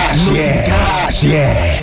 káàṣì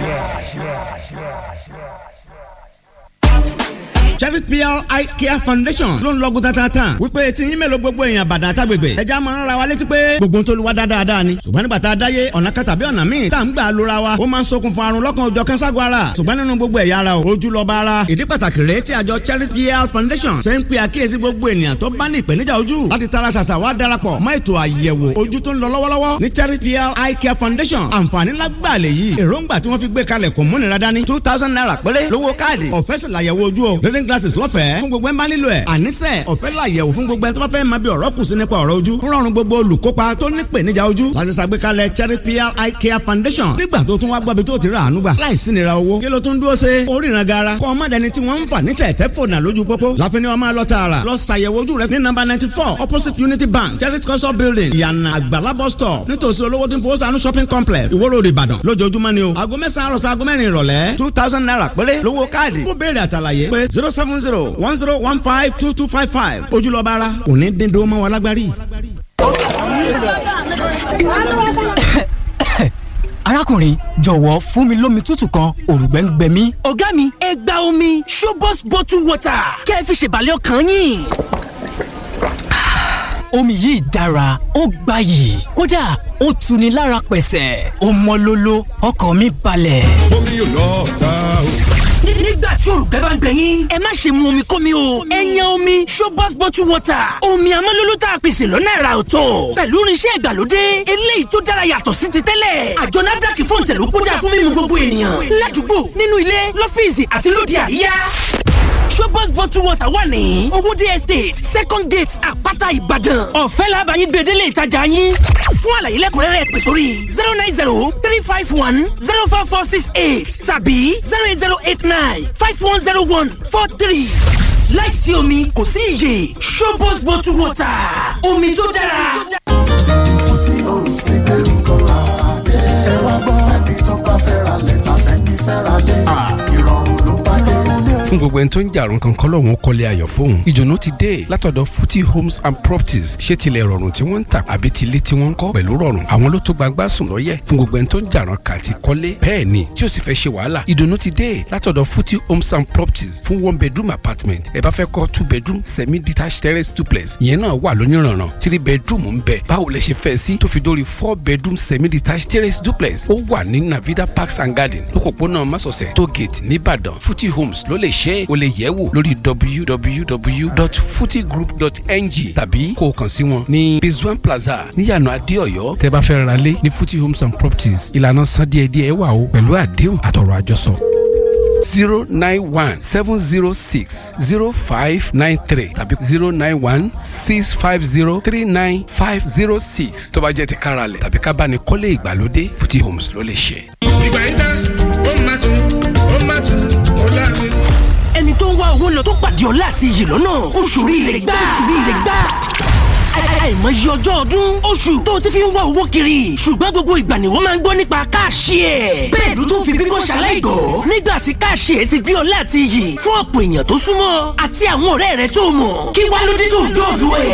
Cherry PR Eye Care Foundation ló ń lọ́gùn tatatan wípé tí yín mélòó gbogbo èèyàn bàdàn àtàgbègbè ẹja máa ń ra wa létí pé gbogbo tó lu wa dáadáa ni ṣùgbọ́n nígbà tá a dáyé ọ̀nà kan tàbí ọ̀nà míì tá à ń gbà lóra wa ó máa ń ṣokùnfà àrùn lọ́kàn ọjọ́ kẹ́ńságun ara ṣùgbọ́n nínú gbogbo ẹ̀yà ara o ojú lọ́ba ara ìdí pàtàkì rèé tí àjọ Cherry PR Foundation ṣe ń pe àkíyèsí gbogbo ènìyàn tó bá ní ìpèníjà ojú láti tara ṣàṣà wá darapọ̀ mọ́ ètò àyẹ̀wò ojú tó ń lọ lọ́wọ́lọ́wọ́ ní Cherry PR Eye Care Foundation àǹfààní lágbàá lè yí èròǹgbà tí wọ́n fi gbé kalẹ̀ kò múnira dání two thousand naira péré lówó káàdì ọ̀fẹ́ sì làyẹ̀wò ojú o reading glasses lọ́fẹ̀ẹ́ fún gbogbo ẹ̀ ń bá nílò ẹ̀ àníṣe ọ̀fẹ́ làyẹ̀wò fún gbogbo ẹ̀ tó bá fẹ́ máa bí ọ̀rọ̀ kù sí nípa ọ̀rọ̀ ojú ń rọrùn gbogbo olùkópa tó ní ìpèníjà ojú láti ṣàgbékalẹ̀ Cherry PR Eye Care Foundation nígbà tó tún wá gbọ́bi tó ti rà àánú gbà láìsí nira owó kí ló tún dúró ṣe oríran gara kọ́ ọmọdéni tí wọ́n ń fà ní tẹ̀tẹ̀ fònà lójú pópó láfi ni wọ́n máa lọ tààrà lọ ṣàyẹ̀wò ojú rẹ ní nọ́mbà ninety four opposite Unity Bank Cherry culture building ìyànà àgbàlá bus stop nítòsí olówó tí ń fowó sànú shopping complex Ìwó Road Ìbàdàn lójoojúmọ́ ni o aago mẹ́sàn-án àròsọ aago mẹ́rin ìrọ̀lẹ́ two thousand naira péré lówó káàdì kó béèrè àtàlàyé pé zero seven zero one zero one five two two five five ojúlọ́ba ara òní dídó mọ́ wa lágbárí. arákùnrin jọ̀wọ́ fún mi lómi tútù kan òrùgbẹ́ ń gbẹ mí. ọ̀gá mi ẹ gba omi Shobos bottle water kẹ́ ẹ fi ṣèbàlẹ̀ ọkàn yín omi yìí dára ó gbayì kódà ó tuni lára pẹ̀sẹ̀ ó mọ́ lóló ọkàn mi balẹ̀. omi yóò lọ ta o. nígbà tí òrùgbẹ́ bá ń gbẹ yín ẹ má ṣe mu omi kómi o ẹ yan omi Shobos bottle water omi amọ́lóló tá a pèsè lọ́nà ẹ̀rà ọ̀tọ̀ pẹ̀lú irinṣẹ́ ìgbàlódé eléyìí tó dára yàtọ̀ sí ti tẹ́lẹ̀ àjọ NAFDAC fún ìtẹ̀lú kódà fún mímu gbogbo ènìyàn ládùúgbò nínú ilé lọ́fíìsì àti lóde àríyá Shobos bottle water wà ní Owódé estate second gate àpáta Ìbàdàn ọ̀fẹ́ làbàyí gbèdélé ìtajà yín fún àlàyé lẹ́kùnrẹ́rẹ́ pè sórí zero nine zero three five one zero four four six eight tàbí zero eight zero eight nine five one zero one four three láìsí omi kò sí iyè Shobos bottle water omi tó dára. fún tí o sì gbé nǹkan àdé. ẹ wá gbọ́ ẹni tó bá fẹ́ ra lẹ́tà tẹ́kí fẹ́ ra lé. ìrọ̀rùn ló bá dé. fún gbogbo ẹni tó ń jàrún kankan lọ́wọ́n kọ́lé ayọ̀ fóun ìdùnnú ti dé látọ̀dọ̀ Futi Homes and Properties ṣé tilẹ̀ rọrùn tí wọ́n ń tà àbí tilé tí wọ́n ń kọ́ pẹ̀lú rọrùn àwọn ló tó gbagbá sùn lọ́yẹ̀ fún gbogbo ẹni tó ń jàrún kà àti kọ́lé bẹ́ẹ̀ ni tí ó sì fẹ́ ṣe wàhálà ìdùnnú ti dé látọ̀dọ̀ Futi Homes and Properties fún one bedroom apartment ẹ bá fẹ́ kọ́ two bedroom semi detached terrace duplex ìyẹn náà wà lóníranran three bedroom ń bẹ báwo lẹ ṣe fẹ́ sí tó fi dórí four bedroom semi detached terrace duplex ó wà ní Navida Parks and Garden lókòpónà Másọ̀sẹ̀ tó gate nìbàdàn Futi Homes ló lè ṣe é o lè yẹ̀ wò lórí www.futigroup.ng tàbí kó o kàn sí wọn ní Rizwan Plaza níyànà Adéọ̀yọ́ tẹ́ bá fẹ́ ra lé ní Futi Homes and Properties ìlànà san díẹ̀díẹ̀ wà o pẹ̀lú àdéhùn àtọ̀rọ̀ àjọsọ zero nine one seven zero six zero five nine three tàbí zero nine one six five zero three nine five zero six tó bá jẹ́ ti káralẹ̀ tàbí ká bá ní kọ́lé ìgbàlódé Futi Homes ló lè ṣe. ìgbà yìí tán ó máa tún ó máa tún ó láàrin. ẹni tó ń wá owó lọ tó pàdé ọlá àti iyì lọ́nà oṣù rire gbà oṣù rire gbà àìmọye ọjọ́ ọdún oṣù tó ti fi ń wá owó kiri ṣùgbọ́n gbogbo ìgbà ni wọ́n máa ń gbọ́ nípa káàṣì ẹ̀. bẹ́ẹ̀ ló tún fi bíbọ́ ṣaláìgọ́ nígbà tí káàṣì ẹ̀ ti gbé ọlá àti iyì fún ọ̀pọ̀ èèyàn tó súnmọ́ àti àwọn ọ̀rẹ́ rẹ̀ tó mọ̀ kí wá ló dé tó dọ̀dọ̀ ẹ̀.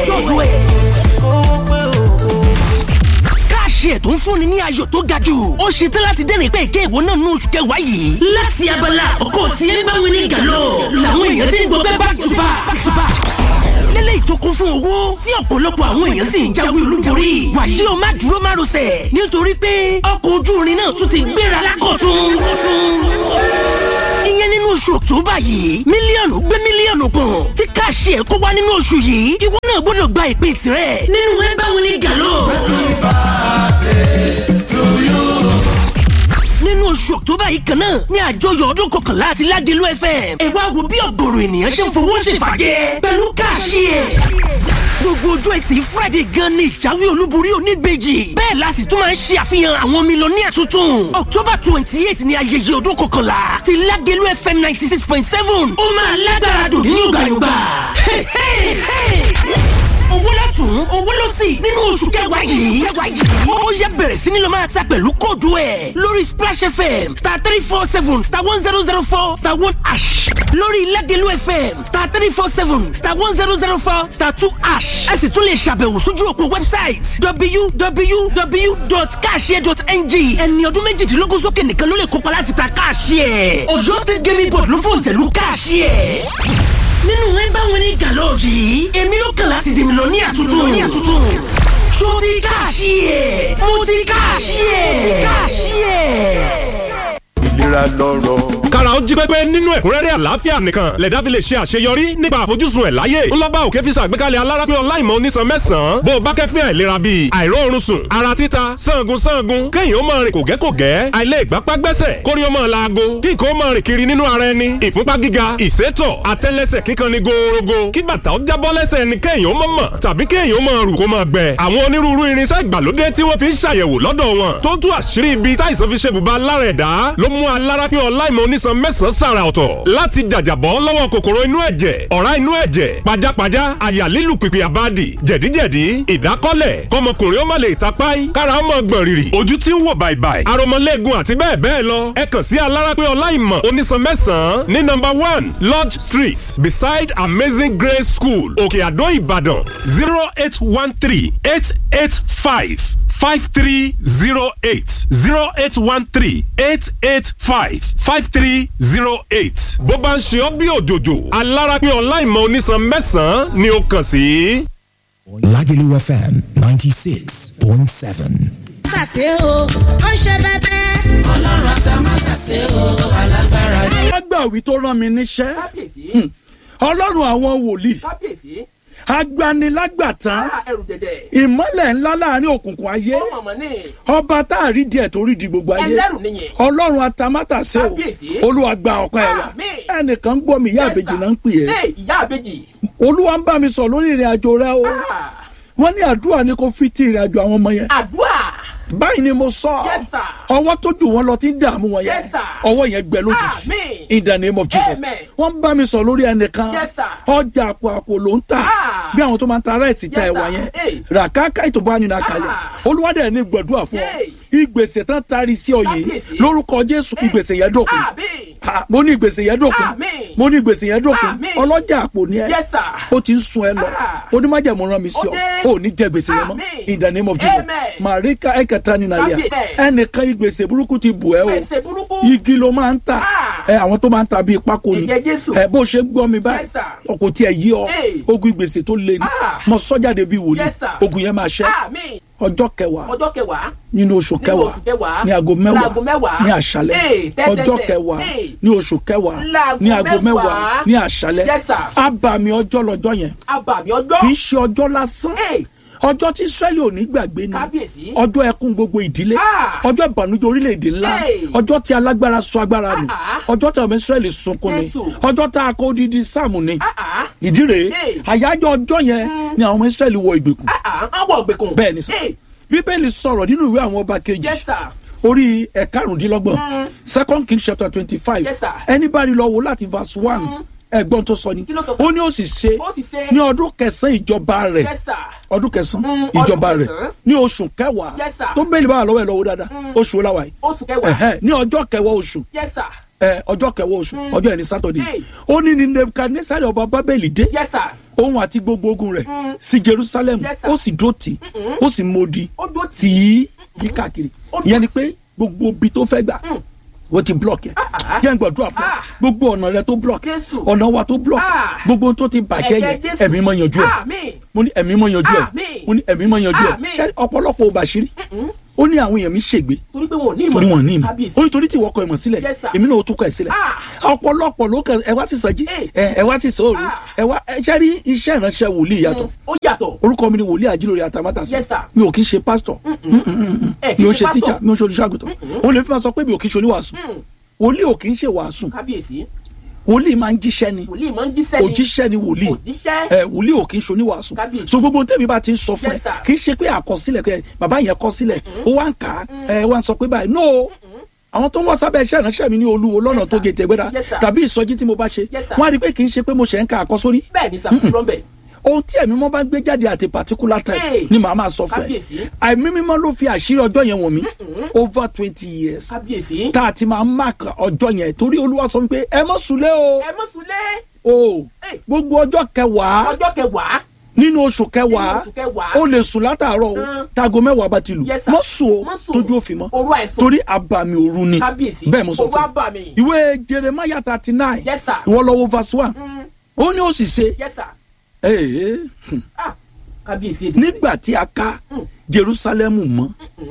káàṣì ẹ̀ tó ń fúnni ní ayọ̀ tó ga jù ó ṣe tán láti dẹ́rìn pé èké ìwọ náà nú oṣù kẹwàá yìí. láti abala ọkọ̀ tí ẹ bá wí ní gàlọ́ làwọn èèyàn ti ń gbọ́ bẹ́ẹ̀ back to back back to back lélẹ́yìí tó kún fún owó tí ọ̀pọ̀lọpọ̀ àwọn èèyàn sì ń jáwé olúborí. wàyí o má dúró má rọsẹ̀ nítorí pé ọkọ̀ ojú irin náà tún ti gbéra lákọ̀tún. ìyẹn nínú oṣù October yìí mílíọ̀nù gbé mílíọ̀nù kan tí káàṣì ẹ̀ kó wá nínú oṣù yìí ìwọ náà gbọ́dọ̀ gba ìpín tirẹ̀ nínú ẹ báwo ni gàlọ́. nínú oṣù October yìí kan náà ní àjọyọ̀ ọdún kọkànlá àti Ládìlú FM ẹ wá wo bí ọ̀gọ̀rọ̀ ènìyàn ṣe ń fowó ṣèfàjẹ́ pẹ̀lú káàṣì ẹ̀ gbogbo ojú ẹtì Friday gan ni ìjáwé olúborí oníbejì bẹ́ẹ̀ la sì tún máa ń ṣe àfihàn àwọn mílíọ̀nìyà tuntun October twenty eight ni ayẹyẹ ọdún kọkànlá ti Ládìlú FM ninety six point seven ó máa lágbára dùn ní yọ̀gbàyọ̀gbà owó látún lọ́tún owó lọ́sì nínú oṣù kẹwàá yìí. ó yẹ bẹ̀rẹ̀ sí ni lọ máa ta pẹ̀lú kóòdù ẹ̀ lórí splash fm star three four seven star one zero zero four star one ash lórí ilẹ̀dẹ̀lú fm star three four seven star one zero zero four star two ash ẹ sì tún lè ṣàbẹ̀wò sójú òpó website www.cashier.ng ẹni ọdún méjìdínlógún sókè nìkan ló lè kópa láti ta cashier ọ̀yọ́ state gaming board ló fòǹtẹ̀lú cashier nínú ẹ bá wọn ní gàlọ́ yìí èmi ló kàn láti dèmi lọ ní àtúntò ní àtúntò ṣó ti káàṣì ẹ̀ mo ti káàṣì ẹ̀ káàṣì ẹ̀. ìlera lọ́rọ̀. kára ó jí pépé nínú ẹ̀kúnrẹ́rẹ́ àlàáfíà nìkan lẹ̀dá fi lè ṣe àṣeyọrí nípa àfojúsùn ẹ̀ láyé ńlọ́gbà òkè fi ṣàgbékalẹ̀ alárápín ọláìmọ̀ onísan mẹ́sàn-án bó o bá kẹ́fín àìlera bíi àìróorun sùn ara títa sangun sangun kéèyàn ó máa rìn kògẹ́kògẹ́ àìlè ìgbápá gbẹ́sẹ̀ kórí ó máa laago kí nǹkan ó máa rìn kiri nínú ara ẹni ìfúnpá gíga ìsétọ̀ àtẹ́lẹsẹ̀ kíkan ni gòòrògò kí bàtà ó jábọ́ lẹ́sẹ̀ ẹni kéèyàn ó mọ̀ mọ̀ tàbí kéèyàn ó máa rù kó máa gbẹ àwọn onírúurú irinṣẹ́ ìgbàlódé tí wọ́n fi ń ṣàyẹ̀wò lọ́dọ̀ wọn tó tú àṣírí ibi táìsàn fi ṣe bùbá lára ẹ̀dá ló mú alárápín ọláìmọ̀ onísan mẹ́sàn-án sàrà ọ̀tọ̀ láti jàjàbọ́ lọ́wọ́ kòkòrò inú ẹ̀jẹ̀ ọ̀rá inú ẹ̀jẹ̀ pajápajá àyà lílù pìpì àbádì jẹ̀díjẹ̀dí ìdákọ́lẹ̀ kọmọkùnrin ó má lè tapáì kára ó mọ̀ gbọ̀n rìrì ojú tí ń wò bàìbàì aromọlẹ́gun àti bẹ́ẹ̀ bẹ́ẹ̀ lọ ẹ kàn sí alárápín ọláìmọ̀ onísan mẹ́sàn-án ní nọ́mbà one lodge street beside amazing grace school òkè àdó ìbàdàn zero eight one three eight eight five five three zero eight zero eight one three eight eight five five three zero eight. bó bá ń ṣe ọ́ bí òjòjò alárápín ọláìmọ̀ onísan mẹ́sàn-án ni ó kàn sí. Lagelu FM 96.7. tàṣe o ó ṣe bẹbẹ. ọlọ́run àtàmátàṣe o alágbára ni. alágbàwí tó rán mi níṣẹ́ Hmm. ọlọ́run àwọn wòlíì agbanilágbàtán ìmọ́lẹ̀ ńlá láàrin òkùnkùn ayé ọba tá a rí díẹ̀ tó rí di gbogbo ayé Ẹlẹ́rù nìyẹn. ọlọ́run atamátàsé o Kábíyèsí. olúwa gba ọpẹ́ wa ẹnìkan gbọ́ mi ìyá àbèjì náà ń pè é Ee, ìyá àbèjì. olúwa ń bá mi sọ lórí ìrìn àjò rẹ o wọ́n ní àdúrà ni kò fi ti ìrìn àjò àwọn ọmọ yẹn àdúrà. báyìí ni mo sọ Yes, sir. ọwọ́ tó jù wọ́n lọ ti ń dààmú wọn yẹn Yes, sir. ọwọ́ yẹn gbẹ lójijì Àmín. in the name of jesus Amen. wọ́n ń bá mi sọ lórí ẹnìkan Yes, sir. ọjà àpò àpò ló ń tà bí àwọn tó máa ń ta ráìsì ta Yes, ẹ̀wà sir. yẹn Hey. ràkàkà ètò bá nínú àkàlẹ̀ olúwadẹ̀ ní gbẹ̀dúrà fún ọ Hey. ìgbèsè tán tari sí ọ yìí Kábíyèsí. lórúkọ jésù ìgbèsè yẹn dókun Àmín. Ah, mo ní ìgbèsè yẹn dókun Àmín. mo ní ìgbèsè yẹn dókun Àmín. ọlọ́jà àpò ni ẹ Yes, sir. ó ti ń sun ẹ lọ onímájàmú rán mi sí Ó ọ dé. ó ní jẹ gbèsè yẹn mọ́ Àmín. in the name of jesus Amen. màríkà ẹ̀kẹta nínú ayé Kábíyèsí. ẹnìkan ìgbèsè burúkú ti bù ẹ o Gbèsè burúkú. igi ló máa ń tà ẹ àwọn tó máa ń ta bíi pákó ni Ẹ̀jẹ̀ Jésù. ẹ bó ṣe gbọ́ mi báyìí Yes, sir. ọkọ̀ tí ẹ yí ọ Hey. ogun ìgbèsè tó le ni mo sọ́jáde bíi wòlíì Yes, sir. ogun yẹn máa ṣẹ́ Àmín. ọjọ́ kẹwàá ọjọ́ kẹwàá. nínú oṣù Nínú kẹwàá oṣù kẹwàá. ní aago Láago mẹ́wàá mẹ́wàá. ní àṣálẹ́ Hey, tẹ́tẹ́tẹ́. ọjọ́ kẹwàá Hey. ní oṣù kẹwàá Láago ní aago mẹ́wàá mẹ́wàá. ní àṣálẹ́ Yes, sir. abàmì ọjọ́ lọ́jọ́ yẹn abàmì ọjọ́. kì í ṣe ọjọ́ lásán ọjọ́ tí israẹli ò ní gbàgbé ni Kábíyèsí. ọjọ́ ẹkún gbogbo ìdílé Ah. ọjọ́ ìbànújẹ́ orílẹ̀-èdè ńlá Hey. ọjọ́ tí alágbára sọ agbára nù Ah. ọjọ́ tí ọmọ israẹli sunkún ni Jésù. ọjọ́ tá a kó odidi sáàmù ni Ah, ìdí rèé Hey. àyájọ́ ọjọ́ yẹn ni àwọn ọmọ israẹli wọ ìgbèkùn ah, àwọn ògbèkùn. bẹ́ẹ̀ ni sọ Hey. bíbélì sọ̀rọ̀ nínú ìwé àwọn ọba kejì Yes, sir. orí ẹ̀karùndínlọ́gbọ̀n second king chapter twenty five Yes, sir. ẹni bá rí lọ wò láti verse one ẹ̀gbọ́n tó sọ ni Kí ló sọ fún ó ní ó sì ṣe Ó sì ṣe. ní ọdún kẹsàn-án ìjọba rẹ̀ Yes, sir. ọdún kẹsàn-án Mm, ìjọba ọdún rẹ̀ kẹsàn-án. ní oṣù kẹwàá Yes, sir. tó bẹ́ẹ̀lì bá wà lọ́wọ́ ẹ̀ lọ́wọ́ dáadáa oṣù ọláwà yìí oṣù kẹwàá. Ẹ̀hẹ́, ní ọjọ́ kẹwàá oṣù Yes, sir. ẹ, ọjọ́ kẹwàá oṣù ọjọ́ ẹni sátọ̀dé Hey. ó ní ní nebukadnesari ọba bábẹ́lì dé Yes, sir. òun àti gbogbo ogun rẹ̀ sí jerusalem Yes, sir. ó sì dó tì í ó sì modi Ó dó tì í yí káàkiri ìyẹn ni pé gbogbo ibi tó fẹ́ gbà wọ́n ti block yẹn yẹn gbàdúrà fún ọ gbogbo ọ̀nà rẹ tó block Jésù. ọ̀nà wa tó block Ah. gbogbo ohun tó ti bàjẹ́ Ẹ̀jẹ̀ yẹn Jésù. ẹ̀mí mọ̀ yanjú ẹ̀ Àmín. mo ní ẹ̀mí mọ̀ yanjú ẹ̀ Àmín. mo ní ẹ̀mí mọ̀ yanjú ẹ̀ Àmín. ṣé ọ̀pọ̀lọpọ̀ ò bàṣírí ó ní àwọn èèyàn mi ṣègbè torí pé wọn ò ní ìmọ̀. torí wọn ní ìmọ̀ Kábíyèsí. ó ní torí tí ìwọ kọ ìmọ̀ sílẹ̀ Yes, sir. èmi náà ó tún kọ ẹ̀ sílẹ̀ ọ̀pọ̀lọpọ̀ ló kẹ ẹ wá sí sọjí ẹ ẹ wá sí sọ̀rọ̀ ẹ wá ẹ ṣe rí iṣẹ́ ìránṣẹ́ wòlíì yàtọ̀ ó yàtọ̀. orúkọ mi ni wòlíì àjílórí àtàmátàsí Yes, sir. mi ò kí ń ṣe pásítọ̀ Ẹ kì mi í ò ṣe ṣe tíjà pastor. mi ò ṣe olùṣàgùtàn ó lè fi máa sọ pé mi ò kí ń ṣe oníwàásù wòlíì ò kì í ṣe wàásù Kábíyèsí. wòlíì máa ń jíṣẹ́ ni Wòlíì máa ń jíṣẹ́ ni. òjíṣẹ́ ni wòlíì Òjíṣẹ́. ẹ wòlíì ò kì í ṣe oníwàásù Kábíyèsí. so gbogbo tẹ́mi bá ti ń sọ fún ẹ Yes, sir. kì í ṣe pé àkọsílẹ̀ pé bàbá yẹn kọ sílẹ̀ ó wá ń kà á ẹ wá ń sọ pé báyìí no àwọn tó ń wá sábẹ́ iṣẹ́ ìránṣẹ́ mi ní olúwo lọ́nà tó gé tẹ̀gbẹ́dá Yes, sir. tàbí ìsọjí tí mo bá ṣe Yes, sir. wọ́n á rí i pé kì í ṣe pé mo ṣe ń ka àkọsórí bẹ́ẹ̀ ni sàkóso rọ́ńbẹ̀. ohun tí ẹ̀mí mọ́ bá gbé jáde àti particular time Hey. ni màá máa sọ fún ẹ Kábíyèsí. àìmí mímọ́ ló fi àṣírí ọjọ́ yẹn wọ̀n mí over twenty years kábíyèsí. tá a ti máa mark ọjọ́ yẹn torí olúwa sọ pé ẹ mọ́ sùlẹ̀ o ẹ mọ̀ súnlé. o gbogbo ọjọ́ kẹwàá ọjọ́ kẹwàá. nínú oṣù kẹwàá Nínú oṣù kẹwàá. o lè sùn látàárọ̀ o Mm. táago mẹ́wàá bá ti lù Yes, sir. mọ́ sùn o Má sùn. tójú òfin mọ́ òru àìsàn. torí àbàmì òru ni kábíyèsí. bẹ́ẹ̀ mo sọ òru fún àbàmì. ẹ ìwé jeremiah thirty nine Yes, sir. ìwọ lọ wo verse one Mm. ó ní ó sì ṣe yes sir. ee, hmm, ah kábíyèsí. nígbà tí a ká jerusalem mọ́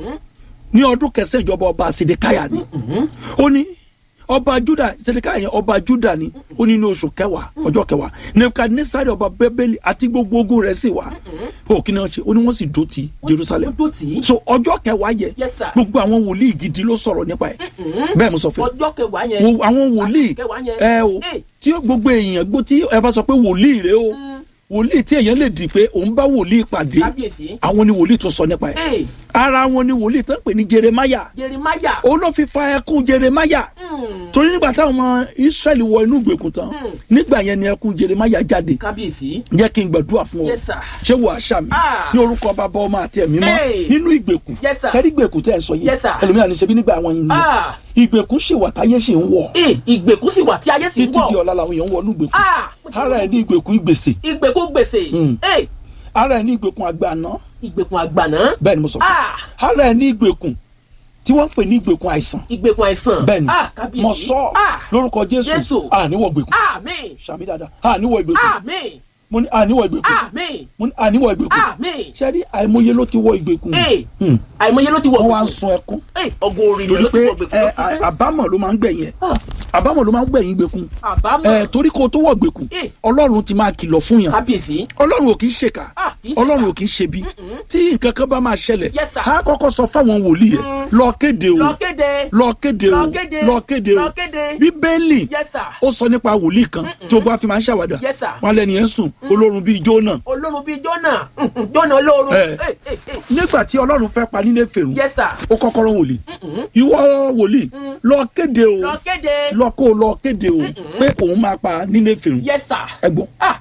ní ọdún kẹsàn-án ìjọba ọba sedekaya ni ó ní ọba juda sedekaya yẹn ọba juda ni ó ní ní oṣù kẹwàá ọjọ́ kẹwàá nebukadnesari ọba bẹbẹli àti gbogbo ogun rẹ̀ sì wá ó kí ni wọ́n ṣe ó ní wọ́n sì dó ti jerusalem ó dó tì í. so ọjọ́ kẹwàá yẹ Yes, sir. gbogbo àwọn wòlíì gidi ló sọ̀rọ̀ nípa ẹ̀ bẹ́ẹ̀ mo sọ fún ẹ ọjọ́ kẹwàá yẹn. wo àwọn wòlíì kẹwàá yẹn. ẹ o Eh. tí gbogbo èèyàn gbó tí ẹ bá sọ pé wòlíì rẹ o wòlíì tí èèyàn lè dì pé òun bá wòlíì pàdé kábíyèsí. àwọn ni wòlíì tó sọ nípa ẹ ee ara wọn ni wòlíì tó ń pè ní jeremaya jerimaya. òun ló fi fa ẹkún jeremaya torí nígbà táwọn ọmọ israẹli wọ inú ìgbèkùn tán nígbà yẹn ni ẹkún jeremaya jáde kábíyèsí. jẹ́ kí n gbàdúrà fún ọ Yes, sir. ṣé wò àṣà mi Ah. ní orúkọ bàbá ọmọ àti ẹ̀mí mọ́ Hey. nínú ìgbèkùn Yes, sir. kẹ́rí ìgbèkùn tẹ́ ẹ sọ yìí Yes, sir. ẹlòmíràn ní ṣebí nígbà àwọn yìí ni ah ìgbèkùn ṣì wà táyé ṣì ń wọ̀ ee ìgbèkùn sì wà tí ayé sì ń títí di wọ̀. ọ̀la làwọn èèyàn ń wọ inú ìgbèkùn ah ara ẹ̀ ní ìgbèkùn ìgbèsè ìgbèkùn gbèsè. Mm. ee ara ẹ̀ ní ìgbèkùn àgbàná ìgbèkùn àgbàná. bẹ́ẹ̀ ni mo sọ fún ah ọ ara ẹ̀ ní ìgbèkùn tí wọ́n ń pè ní ìgbèkùn àìsàn ìgbèkùn àìsàn. bẹ́ẹ̀ ni ah kábíyèsí. mo sọ ah lórúkọ jésù Jésù. àníwọ̀ ìgbèkùn àmín sàmì dáadáa àníwọ̀ ìgbèkùn àmín mo ní àníwọ̀ ìgbèkùn àmín mo ní àníwọ̀ ìgbèkùn àmín. ṣẹ́rí àìmọye ló ti wọ ìgbèkùn ee Hmm. àìmọye ló ti wọ̀ wọ́n wá ń gbèkùn. sun ẹkún ee ọgọ́ orin torí ló ti pé wọ̀ gbèkùn. ẹ, à- àbámọ̀ ló máa ń gbẹ̀yìn ẹ̀ àbámọ̀ ló máa ń gbẹ̀yìn ìgbèkùn àbámọ̀. ẹ torí kó o tó wọ̀ ìgbèkùn Eh. ọlọ́run ti máa kìlọ̀ fún yàn kábíyèsí. ọlọ́run ò kì í ṣèkà Ah, kì í ṣèkà. ọlọ́run ò kì í ṣebi tí nǹkan kan bá máa ṣẹlẹ̀ Yes, sir. á kọ́kọ́ sọ fáwọn wòlíì ẹ̀ lọ kéde o lọ kéde. lọ kéde o Lọ kéde. lọ kéde o Lọ kéde. bíbélì yes sir. ó sọ nípa wòlíì kan tó bá fi máa ń ṣàwádà Yes, sir. wọn lẹni yẹn ń sùn olórun bíi jóná olórun bíi jọ́nà jọ́nà olórun. Eh. Eh, eh, eh. nígbà tí ọlọ́run fẹ́ pa nílé fèrú yes sir. ó kọ́kọ́ rán wòlíì ìwọ wòlíì lọ kéde o lọ kéde. lọ kó o lọ kéde o pé òun máa pa nílé fèrú yes sir. ẹ̀gbọ́n ah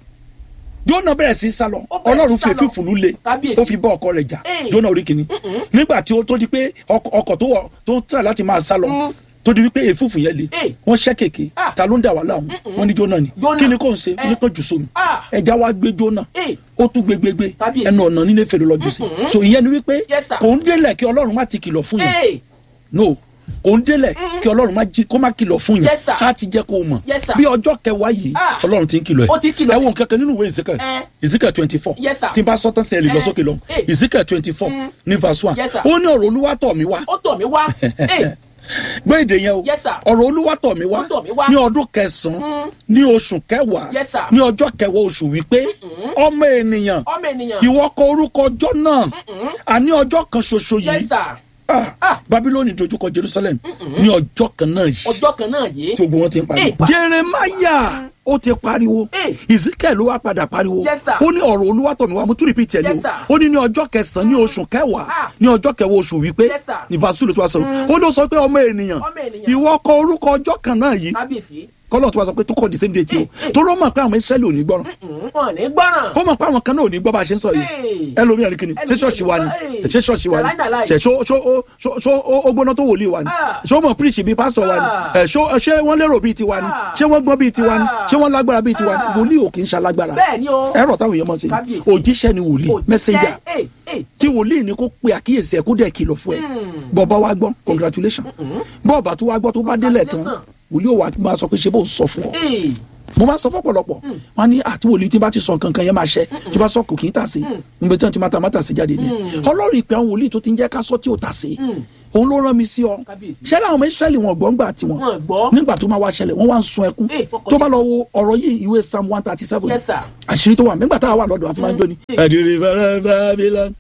jóná bẹ̀rẹ̀ sí í sálọ Ó bẹ̀rẹ̀ ọlọ́run sí sálọ. fèéfì fùlù le Kábíyèsí. ó fi bọ́ ọkọ rẹ̀ jà Eh. jóná orí kìíní nígbà tí ó tó di pé ọkọ̀ ọkọ̀ tó wọ̀ tó ń tà láti máa sálọ tó di wípé èfúfù yẹn le Eh. wọ́n ṣẹ́ kèké Ah. ta ló ń dà wá láàmú wọ́n ní jóná ni Jónà. kí ni kò ń ṣe Eh. ní kò jù sómi ah ẹja wa gbé jóná eh ó tún gbégbégbé Kábíyèsí. ẹnu ọ̀nà nílé fèrè lọ́jọ́ sí so ìyẹn ni wípé Yes, sir. kò ń délẹ̀ kí ọlọ́run má ti kìlọ̀ fún yẹn eh no kò ń délẹ̀ kí ọlọ́run má jí kó má kìlọ̀ fún yẹn Yes, sir. á ti jẹ́ kó o mọ̀ Yes, sir. bí ọjọ́ kẹwàá yìí Ah. ọlọ́run ti ń kìlọ̀ Ó ti ń kìlọ̀ ẹ wo nǹkan kan nínú ìwé ìsìnkà Eh. ìsìnkà twenty four Yes, sir. tí n bá sọ tán sí ẹ lè lọ Eh. sókè lọ Eh. ìsìnkà twenty four ní verse one Yes, sir. ó ní ọ̀rọ̀ olúwa tọ̀ mí wá ó tọ̀ mí wá. eh gbé èdè yẹn o Yes, sir. ọ̀rọ̀ olúwa tọ̀ mí wá Ó tọ̀ mí wá. ní ọdún kẹsàn-án ní oṣù kẹwàá Yes, sir. ní ọjọ́ kẹwàá oṣù wípé ọmọ ènìyàn ọmọ ènìyàn. ìwọ kọ orúkọ ọjọ́ náà àní ọjọ́ kan ṣoṣo yes yìí sir. ah, Ah. babiloni dojúkọ jerusalem ní ọjọ́ kan náà yìí ọjọ́ kan náà yìí. tí gbogbo wọn ti ń pariwo. Eh, pa- jeremaya ó ti pariwo Eh. ezekiel ló wá padà pariwo Yes, sir. ó ní ọ̀rọ̀ olúwàtọ̀mí wa mo tún repeat ẹ̀ ní Yes, o sir. ó ní ní ọjọ́ kẹsàn-án ní oṣù kẹwàá Ah. ní ọjọ́ kẹwàá oṣù wípé Yes, sir. ní vasulu tó wá sọ ó ló sọ pé ọmọ ènìyàn Ọmọ ènìyàn. ìwọ kọ orúkọ ọjọ́ kan náà yìí kábíyèsí. kọ́lọ́ tó wá sọ pé tó kọ́ the same date o Eh, eh. tó ló mọ̀ pé àwọn israẹli ò ní gbọ́ràn Mm, wọn ò ní gbọ́ràn. ó mọ̀ pé àwọn kan náà ò ní gbọ́ bá a ṣe ń sọ yìí Hey. ẹlòmíràn ní kíni ṣé Ẹlòmíràn ṣọ́ọ̀ṣì wa ni hey. ṣé ṣọ́ọ̀ṣì wa ni Nàláì, nàláì. ṣe ṣó ṣó ó- ṣó ṣó ó- ó gbóná tó wòlíì wa ni Ah. ṣé ó mọ̀ píríṣì bíi pásítọ̀ wa ni Ah. ẹ̀ ṣó ṣé wọ́n lérò bíi tiwa ni Ah. ṣé wọ́n gbọ́n bíi tiwa ni Ah. ṣé wọ́n lágbára bíi tiwa ni Ah. wòlíì ò kì í ṣalágbára bẹ́ẹ̀ ni o. ẹ̀rọ táwọn èèyàn mọ̀ sí Kábíyèsí. òjíṣẹ́ ni wòlíì Òjíṣẹ́, mẹ́sẹ̀njà eh, eh. tí wòlíì ni kó pe àkíyèsí ẹ̀ kó dẹ̀ kìlọ̀ fún ẹ bọ́ọ̀bá wa gbọ́ congratulation bọ́ọ̀bá tó wa gbọ́ tó bá délẹ̀ tán Congratulations. wòlíì ò wá máa sọ pé ṣe bó sọ fún ọ Eh, mo máa sọ fọ́pọ̀lọpọ̀ wọn ní àti wòlíì tí bá ti sọ nǹkan kan yẹn máa ṣẹ tí bá sọ kò kì í tà sí níbi tí wọn ti máa ta máa tà sí jáde ni ọlọ́run ìpè àwọn wòlíì tó ti ń jẹ́ ká sọ tí ò tà sí òun ló rán mi sí ọ Kábíyèsí. ṣẹlẹ̀ àwọn ọmọ israẹli wọn gbọ́ ńgbà tiwọn Wọn gbọ́. nígbà tó máa wá ṣẹlẹ̀ wọ́n wá ń sun ẹkún Eh, fọkàn tó bá lọ wo ọ̀rọ̀ yìí ìwé psalm one thirty seven Yes, sir. àṣírí tó wà nígbà tá a wà lọ́dọ̀ àfúnájọ́ ni. ẹ̀dìrì fẹ́rẹ́ bábílá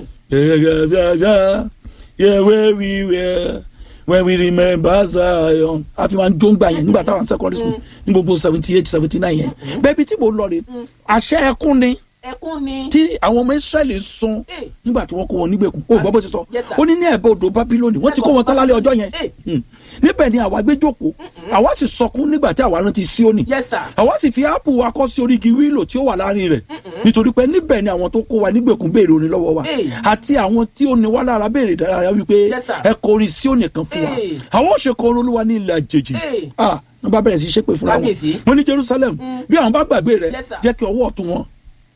gẹ́gẹ́ yeah where we were when we remember zion a fi máa ń jó ń gbà yẹn nígbà táwọn secondary school ní gbogbo seventy eight seventy nine yẹn bẹ́ẹ̀ bí tí mo lọ rè àṣẹ ẹkún ni ẹkún ni. tí àwọn ọmọ israẹli sun nígbà tí wọ́n kó wọn nígbèkùn ó gbọ́ bó ti sọ Yes, sir. ó ní ní ẹ̀bẹ̀ odò babiloni wọ́n ti kó wọn tán lálẹ́ ọjọ́ yẹn Hmm. níbẹ̀ ni àwa gbé jókòó àwa sì sọkún nígbà tí àwa rántí síónì Yes, sir. àwa sì fi áàpù wa kọ́ sí orí igi wíìlò tí ó wà láàrin rẹ̀ nítorí pé níbẹ̀ ni àwọn tó kó wa nígbèkùn béèrè orin lọ́wọ́ wa Hey. àti àwọn tí ó ní wá lára béèrè dára wípé Yes, sir. ẹ kọ orin síónì kan fún wa Hey. àwọn ò ṣe kọ orin olúwa ní ilẹ̀ àjèjì Hey. ah wọ́n bá bẹ̀rẹ̀ sí í ṣépè fúnra wọn Kábíyèsí. wọ́n ní jerusalem bí àwọn bá gbàgbé rẹ̀ Yes, sir. jẹ́ kí ọwọ́ ọ̀tún wọn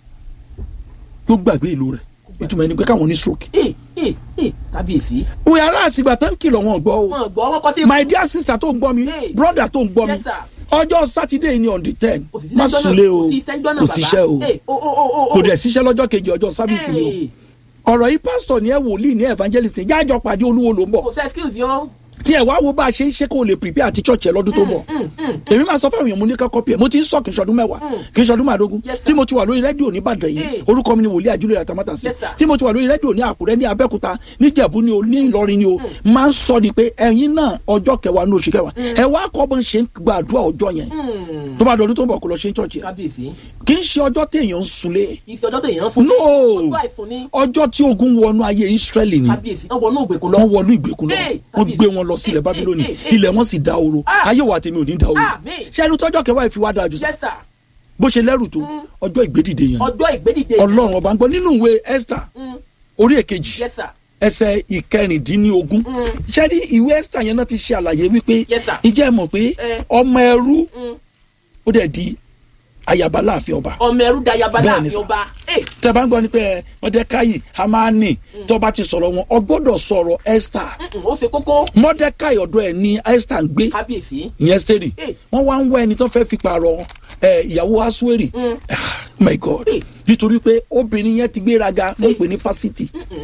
yóò gbàgbé ìlú rẹ̀ ìtumọ̀ ẹni pé káwọn ní stroke. Ee, ee, ee, kábíyèsí. òye aláàsìgbà tó ń kìlọ̀ wọn gbọ́ o wọn gbọ́ wọn kọ́ tí. my dear sister tó ń gbọ́ mi Hey. brother tó ń gbọ́ mi Yes, sir. ọjọ́ sátidé ni on the ten Kò sí má sẹ́jọ́ náà- súnlé o kò sí sẹ́jọ́ náà, kò bàbá. síṣẹ́ o Ee, o, o, o, o, kò dẹ̀ síṣẹ́ lọ́jọ́ kejì ọjọ́ sábìsì ni Hey. o ọ̀rọ̀ yìí pásítọ̀ ni ẹ wòlíì ní evangelist ní jájọ pàdé olúwo ló ń bọ̀ kò sẹ́ excuse yọ. tí ẹ wá wo bá a ṣe ń ṣe kó o lè prepare àti church ẹ lọ́dún tó bọ̀ èmi máa sọ fún àwọn èèyàn mo ní ká kọ́pì ẹ̀ mo ti ń sọ kì í ṣọdún mẹ́wàá kì í ṣọdún màdógún Yes, sir. tí mo ti wà lórí rédíò ní Ìbàdàn yìí Hey. orúkọ mi ni wòlíì àjúlẹ̀ àtàmátàsí Yes, sir. tí mo ti wà lórí rédíò ní Àkúrẹ́ ní Abẹ́òkúta ní Ìjẹ̀bú ni o ní Ìlọrin ni o máa ń sọ ni pé ẹ̀yin náà ọjọ́ kẹwàá ní oṣù kẹwàá ẹ wá kọ́ bó ń ṣe ń gbàdúrà ọjọ́ yẹn tó bá dọdún tó ń bọ̀ kó lọ ṣe ń church yẹn kábíyèsí. kì í ṣe ọjọ́ téèyàn ń sunlé ìsọjọ́ tó èèyàn sùn. no ọjọ́ àìsùn ni. ọjọ́ tí ogun wọnú ayé Ísírẹ́lì ni kábíyèsí wọ́n wọnú ògbèkùn lọ. wọ́n wọnú ìgbèkùn lọ Hey, wọ́n kábíyèsí. gbé wọn lọ sílẹ̀ Hey, Bábílónì hey, hey, ilẹ̀ wọn sì dá oró Ah. ayé wa tèmi ò ní dá oró Ah, mi. ṣé ẹni tọ́jọ́ kẹwàá ìfi wá dáa jù sí Yes, sir. bó ṣe lẹ́rù tó ọjọ́ ìgbédìde yẹn ọjọ́ ìgbédìde. Ọlọ́run ọba ń gbọ́ nínú ìwé Esther Mm. orí èkejì Yes, sir. ẹsẹ̀ ìkẹrìndínlógún ṣé ní ìwé Esther yẹn náà ti ṣe àlàyé wípé Yes, sir. ìjẹ́ ẹ mọ̀ pé Eh. ọmọ ẹrú Mm. ó dẹ̀ di ayaba láàfin ọba ọmọ ẹrú dayaba Bẹ́ẹ̀ ni, láàfin sir. ọba. Ee, tẹ bá ń gbọ́ ni pé Mọ́dékáì Hámánì tó bá ti sọ̀rọ̀ wọn ọ gbọ́dọ̀ sọ̀rọ̀ Esther mm, ó ṣe kókó. Mọ́dékáì ọ̀dọ̀ ẹ̀ ní Esther ń gbé kábíyèsí. ìyẹn steri Hey. wọn wá ń wá ẹni tó fẹ́ fi pààrọ̀ ẹ, ìyàwó asuweri Ah, my god Hey. nítorí pé obìnrin yẹn ti gbéraga wọ́n pè ní fásitì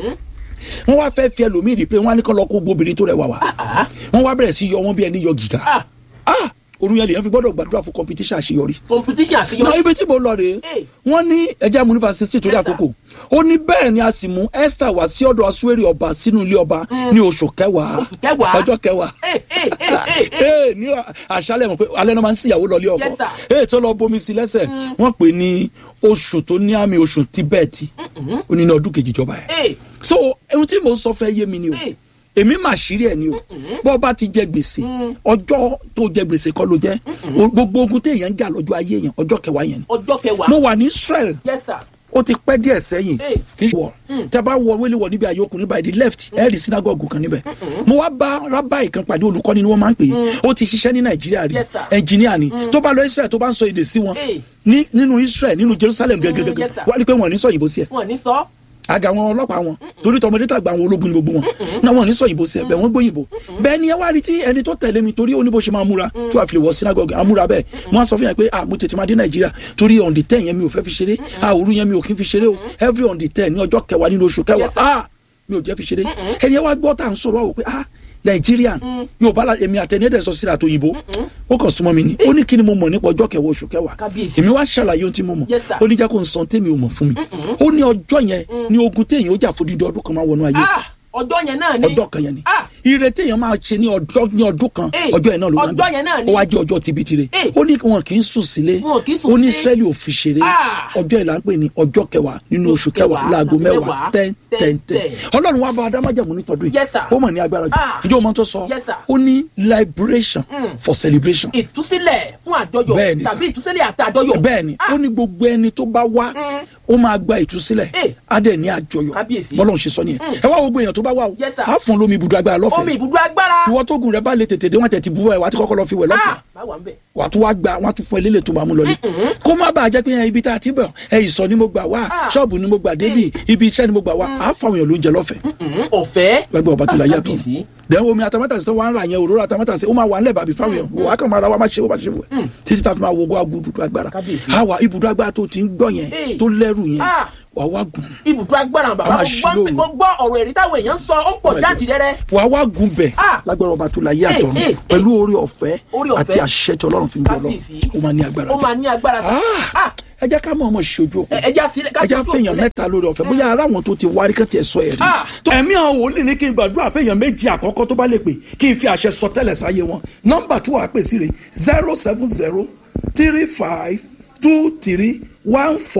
wọ́n wá fẹ́ fi ẹlòmíì rí pé wọ́n á ní kọ́ lọ kó gbóbìnrin tó rẹwà wá wọ́n wá bẹ̀rẹ̀ sí yọ wọ́n bí ẹni yọ gíga Ah. ah orun yẹn lèyàn fi gbọ́dọ̀ gbàdúrà fún competition àṣeyọrí competition náà àṣeyọrí. ibi tí mo lọ rèé Hey. wọ́n ní ẹja mu yunifásitì torí Yes, sir. àkókò ó ní bẹ́ẹ̀ ni a sì mú Esther wá sí ọ̀dọ̀ asuweri ọba sínú ilé ọba ní oṣù kẹwàá Oṣù kẹwàá. ọjọ́ kẹwàá Ee, ee, ee, ee, ee. ee ní àṣálẹ̀ mọ̀ pé alẹ́ náà máa ń síyàwó lọ ilé ọkọ Yes, sir. ee tó lọ bomi sí lẹ́sẹ̀ wọ́n pè ní oṣù tó ní àmì oṣù tíbẹ̀tì ó ní ní ọdún kejì ìjọba ẹ̀ Ee, so ohun tí mò ń sọ fẹ́ yé mi ni o Hey. èmi mà ṣírí ẹ̀ ni o bọ́ bá ti jẹ gbèsè ọjọ́ tó jẹ gbèsè kọ́ ló jẹ́ O- gbogbo ogun téèyàn ń jà lọ́jọ́ ayé yẹn ọjọ́ kẹwàá yẹn ni ọjọ́ kẹwàá. mo wà ní Israel Yes, sir. ó ti pẹ́ díẹ̀ sẹ́yìn Hey. kì í ṣe wọ̀ tẹ bá wọ wẹ́lẹ̀ wọ̀ níbi àyọkùn níbi àìdí left ẹ̀ rí sinagogu kan níbẹ̀ mo wá bá rábàì kan pàdé olùkọ́ni ni wọ́n máa ń pè é ó ti ṣiṣẹ́ ní nàìjíríà rí Yes, sir. ẹnjìníà ni tó bá lọ Israel tó bá ń sọ èdè sí wọn Hey. ní nínú Israel nínú Jerusalem gẹ́gẹ́gẹ́gẹ́ yes, sir. wọ́n á rí pé wọ́n ò ní sọ òyìnbó sí ẹ̀ wọn ní sọ. àga àwọn ọlọ́pàá wọn torí tọmọdé tàgbà àwọn ológun ni gbogbo wọn náà wọn ò ní sọ òyìnbó sí ẹ bẹ́ẹ̀ wọ́n gbóyìnbó bẹ́ẹ̀ ni ẹ wá rí tí ẹni tó tẹ̀lé mi torí ó ní bó ṣe máa múra tí wàá fi lè wọ sinagogue amúra bẹ́ẹ̀ wọ́n á sọ fún yẹn pé ah mo tètè máa dé nàìjíríà torí on the ten yẹn mi ò fẹ́ fi ṣeré ah òru yẹn mi ò kí n fi ṣeré o every on the ten ní ọjọ́ kẹwàá nínú oṣù kẹwàá Yes, sir. ah mi ò jẹ́ fi ṣeré ẹni ẹ wá gbọ́ tá à ń sọ̀rọ̀ wò pé ah nàìjíríà yóò bá la èmi àtẹnudẹ sọ síra tó yìnbó ó kàn súnmọ́ mi ni ó ní kí ni mo mọ̀ nípa ọjọ́ kẹwàá oṣù kẹwàá Kábíyèsí. èmi wá ṣàlàyé ohun tí mo mọ̀ Yes, sir. ó ní jẹ́ kó n sọ tèmi ò mọ̀ fún mi ó ní ọjọ́ yẹn ní ogun téèyàn ó jà fún dídí ọdún kan máa wọnú ayé Ah, ọjọ́ yẹn náà ni. ọjọ́ kan yẹn ni Ah. ire téèyàn máa ṣe ní ọjọ́ ní ọdún kan Eh, ọjọ́ yẹn náà ló máa ń ọjọ́ yẹn náà ni. ó wá jẹ́ ọjọ́ tibitire Eh. ó ní wọn kì í sùn sílé Wọn kì í sùn ó ní sílé. Ísírẹ́lì ò fi ṣeré Ah. ọjọ́ ìlà ń pè ní ọjọ́ kẹwàá nínú oṣù kẹwàá láago mẹ́wàá ten ten ten ọlọ́run wá bá adámájàmú nítọ́dún Yes, sir. ó mọ̀ ní agbára jù Ah. ìjọ ọmọ tó sọ Yes, sir. ó ní liberation for celebration ìtúsílẹ̀ fún àjọyọ̀ Bẹ́ẹ̀ ni, sir. tàbí ìtúsílẹ̀ àti àjọyọ̀. bẹ́ẹ̀ ni ó ní gbogbo ẹni tó bá wá ó máa gba ìtúsílẹ̀ Eh. á dẹ̀ ní àjọyọ̀ Kábíyèsí. bọ́lọ́run ṣe sọ nìyẹn ẹ wá gbogbo èèyàn tó bá wà o Yes, sir. á fún lómi ibùdó agbára omi lọ́fẹ̀ẹ́ ibùdó agbára. ìwọ tó gùn rẹ bá lè tètè dé wọn tẹ̀ ti bú ẹ wà á ti kọ́kọ́ lọ fi wẹ̀ lọ́fẹ̀ẹ́ Ah, báwa ń bẹ̀. wà á tún wá gba wọn á tún fún ẹ lélẹ̀ tó máa mú lọ ní. kó má bàa jẹ́ pé ẹ, ibi tá a ti bọ̀ ẹ ìsọ̀ ni mo gbà wá Ah. ṣọ́ọ̀bù ni mo gbà débì ibi iṣẹ́ ni mo gbà wá á fáwọn èèyàn lóúnjẹ lọ́fẹ̀ẹ́ Mm, ọ̀fẹ́. lágbẹ́ ọba tó la yàtọ̀ Kábíyèsí. dẹ́n omi atamátàsí tó wà ń ra yẹn òróró atamátàsí ó máa wà nílẹ̀ bàbí fáwọn èèyàn wà á kàn máa ra wá má ṣe wó má ṣe wó ẹ̀ títí tá a fi máa wọgbọ́ agbó ibùdó agbára Kábíyèsí. àwa ibùdó agbára tó ti ń gbọ́ yẹn Hey. tó lẹ́rù yẹn Ah. wà á wá gùn ibùdó agbára bàbá A máa mo ṣí gbọ́ lóru. mo gbọ́ ọ̀rọ̀ èrí táwọn èèyàn ń sọ ó pọ̀ my jáde rẹ́rẹ́. wà á wá gùn bẹ̀ Ah. lágbára ọba tó la yé Hey, àtọ̀ hey, hey. pẹ̀lú orí ọ̀fẹ́ Orí ọ̀fẹ́. àti àṣẹ tí ọlọ́run fi ń jọ lọ Kábíyèsí. ó máa ní agbára ó máa ní agbára. Ah. Ah, ẹ jẹ́ ká mọ̀ ọmọ ìṣojú òkú ẹ ẹ já sílẹ̀ ká ẹ já sójú fẹ̀yàn òkú mẹ́ta lórí ọ̀fẹ́ bóyá ara wọn tó ti wárí kán tiẹ̀ sọ ẹ̀rí. Ah. ẹ̀mí àwọn wòlíì ní kí n gbàdúrà fẹ̀yàn méjì àkọ́kọ́ tó bá lè pè kí n fi àṣẹ sọ tẹ́lẹ̀ sáyé wọn nọ́mbà tó wàá pè sí rẹ̀ zero seven zero three five two three one four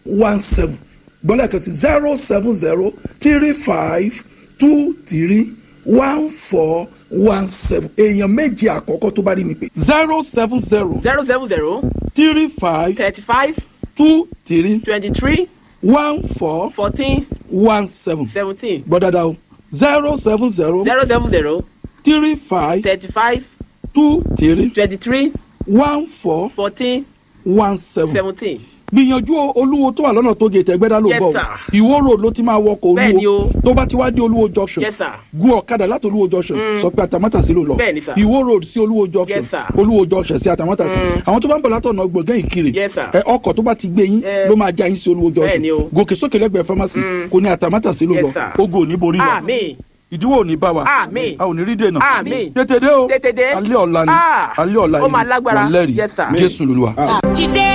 one seven gbọ́dọ̀ kan sí zero seven zero three five two three one four one seven èèyàn méje àkọ́kọ́ tó bá rí mi pé zero seven zero zero seven zero three five thirty five two three twenty three one four fourteen one seven seventeen gbọ́ dáadáa o zero seven zero zero seven zero three five thirty five two three twenty three one four fourteen one seven seventeen. gbìyànjú olúwo tó wà lọ́nà tó gètè ẹgbẹ́dá ló Yes, bọ̀ sir. ìwó road ló ti máa wọkọ̀ Bẹ́ẹ̀ni olúwo o. tó bá ti wá dé olúwo junction Yes, sir. gun ọ̀kadà láti olúwo junction sọ pé àtàmátàsí ló lọ Bẹ́ẹ̀ni, sir. ìwó road sí olúwo junction Yes, sir. olúwo junction sí àtàmátàsí àwọn tó bá ń bọ̀ látọ̀nà gbọ̀ngàn ìkirè Yes, sir. ẹ, ọkọ̀ tó bá ti gbé yín Eh. ló máa já yín sí olúwo Bẹ́ẹ̀ni o. junction gòkè sókè lẹ́gbẹ̀ẹ́ pharmacy kò ní àtàmátàsí ló Yes, lọ sir. ogo ò ní borí wa àmín ìdíwọ́ ò ní bá wa Àmín. a ò ní rí dènà Àmín. tètè dé o Tètè dé. alẹ́ ọ̀la ni Ah. alẹ́ ọ̀la Ó máa lágbára. wà lẹ́rìí Yes, sir. jésù lolúwa. dìde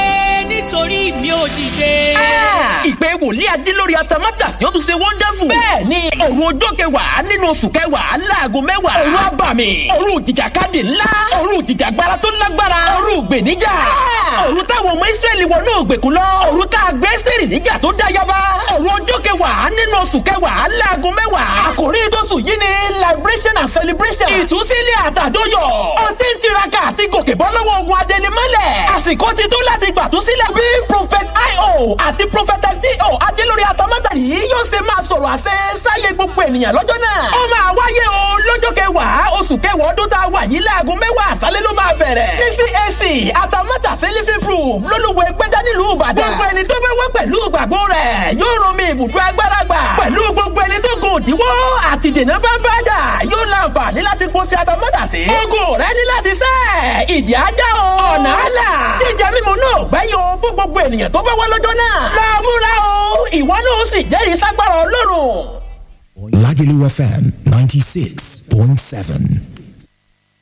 nítorí mi ò dìde. ìpè wòlíì adílórí atamátà yóò tún ṣe wonderful. bẹ́ẹ̀ ni òru ọjọ́ kẹwàá nínú oṣù kẹwàá láago mẹ́wàá. òru abàmì òru ìjìjàkadì ńlá òru ìjìjàgbara tó lágbára òru ìgbèníjà. òru táwọn ọmọ ìsírẹ́lì wọnú ògbèkùn lọ òru tá a gbé sírì níjà tó dá yaba. òru ọjọ́ kẹwàá nínú oṣù kẹwàá láago mẹ́wàá. àkòrí tóṣù yìí ni liberation and celebration. ìtúsílẹ̀ àtàdóyọ̀. ó ti ń tiraka àti gòkè bọ́ lọ́wọ́ ogun adẹnimọ́lẹ̀. àsìkò ti tó láti gbàtúsílẹ̀ bí prophet io àti prophetess do adélórí atamátàrí yóò ṣe máa sọ̀rọ̀ àṣẹ sáyé gbogbo ènìyàn lọ́jọ́ náà. ó máa wáyé o lọ́jọ́ kẹwàá oṣù kẹwàá ọdún tá a wà yìí láago mẹ́wàá àṣálẹ́ ló máa bẹ̀rẹ̀. ní cac atamátàsí living proof lólùwẹ̀ gbẹ́dá nílùú ìbàdàn. gbogbo ẹni tó bá wá pẹ̀lú ìgbàgbọ́ rẹ̀ yóò rún mi ibùdó agbára gbà. pẹ̀lú gbogbo ẹni tó gùn òdiwọ́ àti dènà bá bá dà yóò láǹfààní láti kó sí atamátàsí. ogun rẹ ní láti sẹ́ ìdí ajá o. ọ̀nà àlà jíjẹ mímu náà gbẹ́yìn o fún gbogbo ènìyàn tó bá wá lọ́jọ́ náà. lọ́múra o ìwọ náà ó sì jẹ́rìí ságbára ọlọ́run. Lagelu FM 96.7.